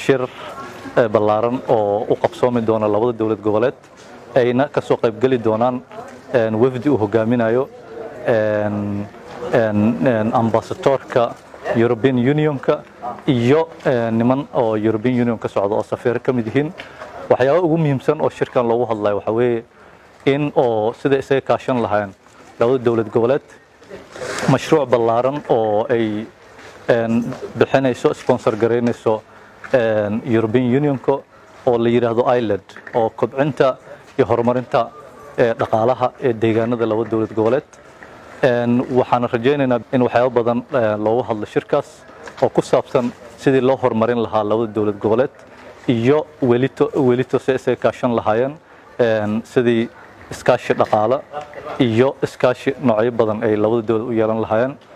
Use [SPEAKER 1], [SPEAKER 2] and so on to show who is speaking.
[SPEAKER 1] shir ballaaran oo u qabsoomi doona labada dowlad goboleed ayna ka soo qaybgeli doonaan wafdi uu hogaaminayo ambasadoorka european unionka iyo niman oo european union ka socda oo safiiro ka mid yihiin waxyaaba ugu muhiimsan oo shirkan loogu hadlayo waxaa weeye in oo sida isaga kaashan lahayn labada dowlad goboleed mashruuc ballaaran oo ay bixinayso sponsor garaynayso european unionka oo la yidhaahdo ireland oo kobcinta iyo horumarinta dhaqaalaha ee deegaanada laba dowlad goboleed waxaan rajaynaynaa in waxyaabo badan loogu hadlo shirkaas oo ku saabsan sidii loo horumarin lahaa labada dowlad goboleed iyo welito welito si isaga kaashan lahaayeen sidii iskaashi dhaqaale iyo iskaashi noocyo badan ay labada dowlad u yeelan lahaayeen